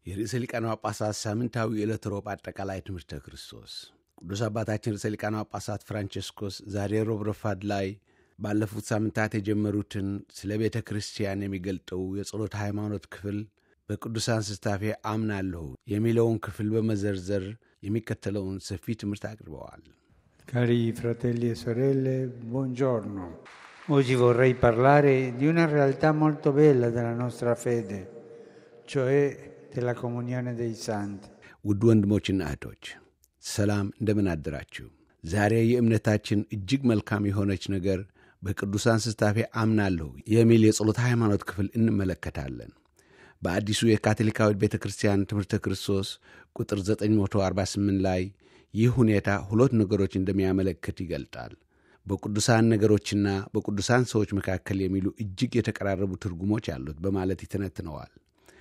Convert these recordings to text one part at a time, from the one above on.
የርዕሰ ሊቃነ ጳጳሳት ሳምንታዊ የዕለት ሮብ አጠቃላይ ትምህርተ ክርስቶስ ቅዱስ አባታችን ርዕሰ ሊቃነ ጳጳሳት ፍራንቸስኮስ ዛሬ ሮብ ረፋድ ላይ ባለፉት ሳምንታት የጀመሩትን ስለ ቤተ ክርስቲያን የሚገልጠው የጸሎት ሃይማኖት ክፍል በቅዱሳን ስታፌ አምናለሁ የሚለውን ክፍል በመዘርዘር የሚከተለውን ሰፊ ትምህርት አቅርበዋል። Cari fratelli e sorelle, buongiorno. Oggi vorrei parlare di una realtà molto bella della nostra fede, cioè della comunione dei santi. ውድ ወንድሞችና እህቶች ሰላም፣ እንደምን አደራችሁ? ዛሬ የእምነታችን እጅግ መልካም የሆነች ነገር በቅዱሳን ስታፌ አምናለሁ የሚል የጸሎት ሃይማኖት ክፍል እንመለከታለን። በአዲሱ የካቶሊካዊት ቤተ ክርስቲያን ትምህርተ ክርስቶስ ቁጥር 948 ላይ ይህ ሁኔታ ሁለት ነገሮች እንደሚያመለክት ይገልጣል። በቅዱሳን ነገሮችና በቅዱሳን ሰዎች መካከል የሚሉ እጅግ የተቀራረቡ ትርጉሞች አሉት በማለት ይተነትነዋል።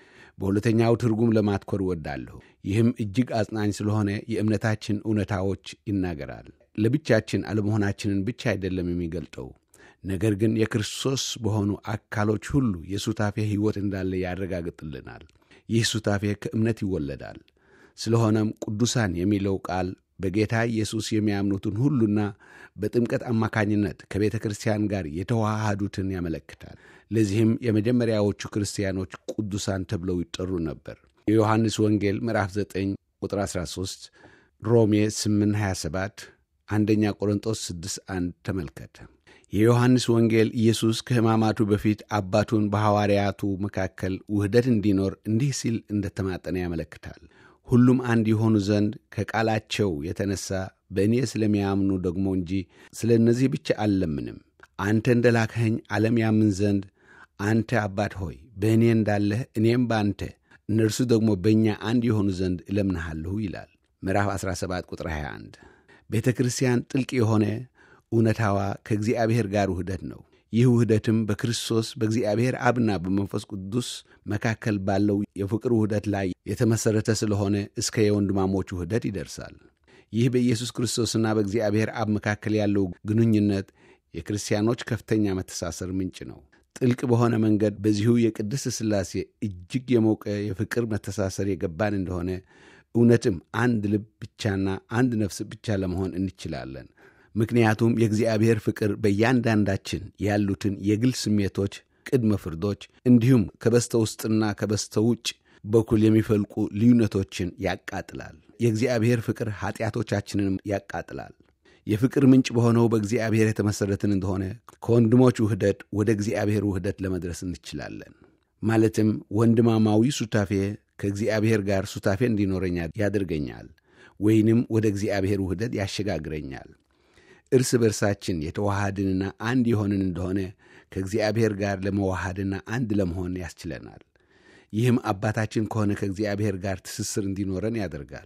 በሁለተኛው ትርጉም ለማትኮር እወዳለሁ። ይህም እጅግ አጽናኝ ስለሆነ የእምነታችን እውነታዎች ይናገራል። ለብቻችን አለመሆናችንን ብቻ አይደለም የሚገልጠው ነገር ግን የክርስቶስ በሆኑ አካሎች ሁሉ የሱታፌ ሕይወት እንዳለ ያረጋግጥልናል። ይህ ሱታፌ ከእምነት ይወለዳል። ስለሆነም ቅዱሳን የሚለው ቃል በጌታ ኢየሱስ የሚያምኑትን ሁሉና በጥምቀት አማካኝነት ከቤተ ክርስቲያን ጋር የተዋሃዱትን ያመለክታል። ለዚህም የመጀመሪያዎቹ ክርስቲያኖች ቅዱሳን ተብለው ይጠሩ ነበር። የዮሐንስ ወንጌል ምዕራፍ 9 ቁጥር 13፣ ሮሜ 8 27፣ አንደኛ ቆሮንጦስ 6 1 ተመልከተ። የዮሐንስ ወንጌል ኢየሱስ ከሕማማቱ በፊት አባቱን በሐዋርያቱ መካከል ውህደት እንዲኖር እንዲህ ሲል እንደተማጠነ ያመለክታል። ሁሉም አንድ የሆኑ ዘንድ ከቃላቸው የተነሳ በእኔ ስለሚያምኑ ደግሞ እንጂ ስለ እነዚህ ብቻ አልለምንም። አንተ እንደ ላክኸኝ ዓለም ያምን ዘንድ አንተ አባት ሆይ በእኔ እንዳለህ እኔም በአንተ እነርሱ ደግሞ በእኛ አንድ የሆኑ ዘንድ እለምንሃለሁ ይላል። ምዕራፍ 17 ቁጥር 21 ቤተ ክርስቲያን ጥልቅ የሆነ እውነታዋ ከእግዚአብሔር ጋር ውህደት ነው። ይህ ውህደትም በክርስቶስ በእግዚአብሔር አብና በመንፈስ ቅዱስ መካከል ባለው የፍቅር ውህደት ላይ የተመሠረተ ስለሆነ እስከ የወንድማሞች ውህደት ይደርሳል። ይህ በኢየሱስ ክርስቶስና በእግዚአብሔር አብ መካከል ያለው ግንኙነት የክርስቲያኖች ከፍተኛ መተሳሰር ምንጭ ነው። ጥልቅ በሆነ መንገድ በዚሁ የቅድስት ሥላሴ እጅግ የሞቀ የፍቅር መተሳሰር የገባን እንደሆነ እውነትም አንድ ልብ ብቻና አንድ ነፍስ ብቻ ለመሆን እንችላለን። ምክንያቱም የእግዚአብሔር ፍቅር በእያንዳንዳችን ያሉትን የግል ስሜቶች፣ ቅድመ ፍርዶች እንዲሁም ከበስተ ውስጥና ከበስተ ውጭ በኩል የሚፈልቁ ልዩነቶችን ያቃጥላል። የእግዚአብሔር ፍቅር ኃጢአቶቻችንንም ያቃጥላል። የፍቅር ምንጭ በሆነው በእግዚአብሔር የተመሠረትን እንደሆነ ከወንድሞች ውህደት ወደ እግዚአብሔር ውህደት ለመድረስ እንችላለን። ማለትም ወንድማማዊ ሱታፌ ከእግዚአብሔር ጋር ሱታፌ እንዲኖረኛ ያደርገኛል፣ ወይንም ወደ እግዚአብሔር ውህደት ያሸጋግረኛል። እርስ በርሳችን የተዋሃድንና አንድ የሆንን እንደሆነ ከእግዚአብሔር ጋር ለመዋሃድና አንድ ለመሆን ያስችለናል። ይህም አባታችን ከሆነ ከእግዚአብሔር ጋር ትስስር እንዲኖረን ያደርጋል።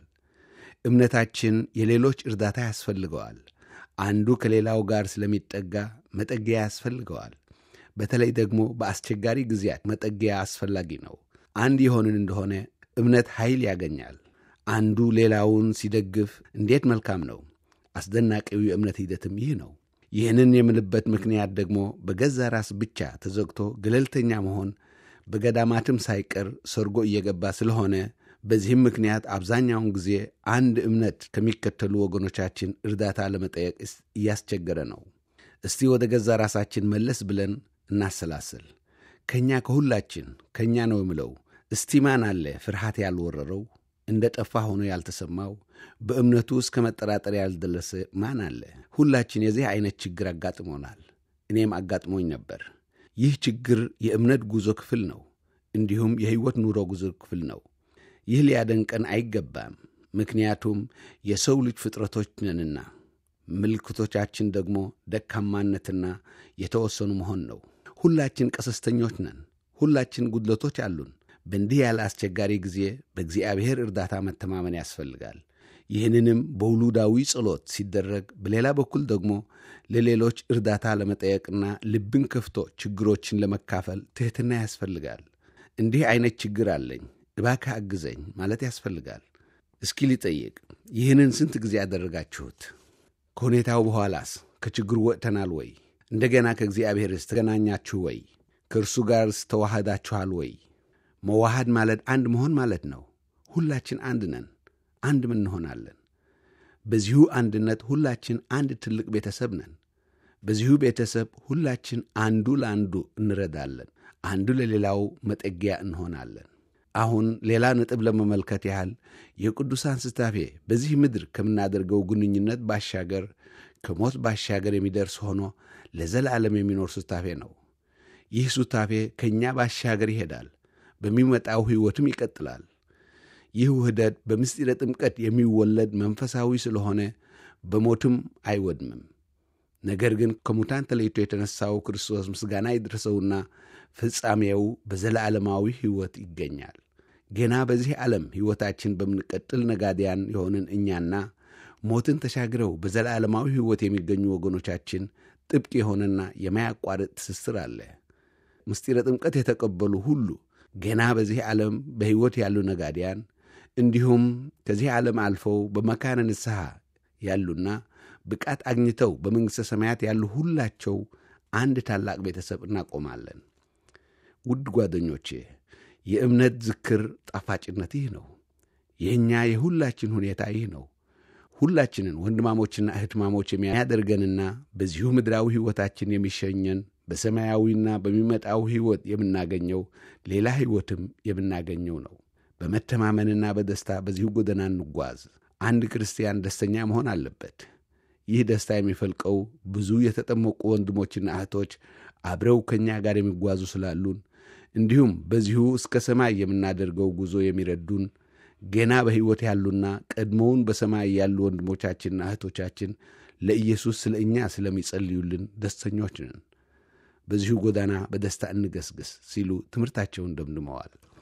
እምነታችን የሌሎች እርዳታ ያስፈልገዋል። አንዱ ከሌላው ጋር ስለሚጠጋ መጠጊያ ያስፈልገዋል። በተለይ ደግሞ በአስቸጋሪ ጊዜያት መጠጊያ አስፈላጊ ነው። አንድ የሆንን እንደሆነ እምነት ኃይል ያገኛል። አንዱ ሌላውን ሲደግፍ እንዴት መልካም ነው! አስደናቂው የእምነት ሂደትም ይህ ነው። ይህንን የምልበት ምክንያት ደግሞ በገዛ ራስ ብቻ ተዘግቶ ገለልተኛ መሆን በገዳማትም ሳይቀር ሰርጎ እየገባ ስለሆነ በዚህም ምክንያት አብዛኛውን ጊዜ አንድ እምነት ከሚከተሉ ወገኖቻችን እርዳታ ለመጠየቅ እያስቸገረ ነው። እስቲ ወደ ገዛ ራሳችን መለስ ብለን እናሰላስል። ከእኛ ከሁላችን ከእኛ ነው የምለው እስቲ ማን አለ ፍርሃት ያልወረረው እንደ ጠፋ ሆኖ ያልተሰማው በእምነቱ እስከ መጠራጠር ያልደረሰ ማን አለ? ሁላችን የዚህ አይነት ችግር አጋጥሞናል። እኔም አጋጥሞኝ ነበር። ይህ ችግር የእምነት ጉዞ ክፍል ነው፣ እንዲሁም የሕይወት ኑሮ ጉዞ ክፍል ነው። ይህ ሊያደንቀን አይገባም፣ ምክንያቱም የሰው ልጅ ፍጥረቶች ነንና። ምልክቶቻችን ደግሞ ደካማነትና የተወሰኑ መሆን ነው። ሁላችን ቀሰስተኞች ነን። ሁላችን ጉድለቶች አሉን። በእንዲህ ያለ አስቸጋሪ ጊዜ በእግዚአብሔር እርዳታ መተማመን ያስፈልጋል። ይህንንም በውሉዳዊ ጸሎት ሲደረግ፣ በሌላ በኩል ደግሞ ለሌሎች እርዳታ ለመጠየቅና ልብን ከፍቶ ችግሮችን ለመካፈል ትሕትና ያስፈልጋል። እንዲህ አይነት ችግር አለኝ እባክህ አግዘኝ ማለት ያስፈልጋል። እስኪ ሊጠይቅ ይህንን ስንት ጊዜ ያደረጋችሁት? ከሁኔታው በኋላስ ከችግሩ ወጥተናል ወይ? እንደገና ከእግዚአብሔርስ ተገናኛችሁ ወይ? ከእርሱ ጋርስ ተዋህዳችኋል ወይ? መዋሃድ ማለት አንድ መሆን ማለት ነው። ሁላችን አንድ ነን፣ አንድም እንሆናለን። በዚሁ አንድነት ሁላችን አንድ ትልቅ ቤተሰብ ነን። በዚሁ ቤተሰብ ሁላችን አንዱ ለአንዱ እንረዳለን፣ አንዱ ለሌላው መጠጊያ እንሆናለን። አሁን ሌላ ነጥብ ለመመልከት ያህል የቅዱሳን ስታፌ በዚህ ምድር ከምናደርገው ግንኙነት ባሻገር ከሞት ባሻገር የሚደርስ ሆኖ ለዘላለም የሚኖር ስታፌ ነው። ይህ ሱታፌ ከእኛ ባሻገር ይሄዳል፣ በሚመጣው ሕይወትም ይቀጥላል። ይህ ውህደት በምስጢረ ጥምቀት የሚወለድ መንፈሳዊ ስለሆነ በሞትም አይወድምም። ነገር ግን ከሙታን ተለይቶ የተነሳው ክርስቶስ ምስጋና ይድረሰውና ፍጻሜው በዘላለማዊ ሕይወት ይገኛል። ገና በዚህ ዓለም ሕይወታችን በምንቀጥል ነጋዴያን የሆንን እኛና ሞትን ተሻግረው በዘላለማዊ ሕይወት የሚገኙ ወገኖቻችን ጥብቅ የሆነና የማያቋርጥ ትስስር አለ። ምስጢረ ጥምቀት የተቀበሉ ሁሉ ገና በዚህ ዓለም በሕይወት ያሉ ነጋዴያን እንዲሁም ከዚህ ዓለም አልፈው በመካነ ንስሐ ያሉና ብቃት አግኝተው በመንግሥተ ሰማያት ያሉ ሁላቸው አንድ ታላቅ ቤተሰብ እናቆማለን። ውድ ጓደኞቼ የእምነት ዝክር ጣፋጭነት ይህ ነው። የእኛ የሁላችን ሁኔታ ይህ ነው። ሁላችንን ወንድማሞችና እህትማሞች የሚያደርገንና በዚሁ ምድራዊ ሕይወታችን የሚሸኘን በሰማያዊና በሚመጣው ሕይወት የምናገኘው ሌላ ሕይወትም የምናገኘው ነው። በመተማመንና በደስታ በዚሁ ጎዳና እንጓዝ። አንድ ክርስቲያን ደስተኛ መሆን አለበት። ይህ ደስታ የሚፈልቀው ብዙ የተጠመቁ ወንድሞችና እህቶች አብረው ከእኛ ጋር የሚጓዙ ስላሉን እንዲሁም በዚሁ እስከ ሰማይ የምናደርገው ጉዞ የሚረዱን ገና በሕይወት ያሉና ቀድሞውን በሰማይ ያሉ ወንድሞቻችንና እህቶቻችን ለኢየሱስ ስለ እኛ ስለሚጸልዩልን ደስተኞች ነን። በዚሁ ጎዳና በደስታ እንገስግስ ሲሉ ትምህርታቸውን ደምድመዋል።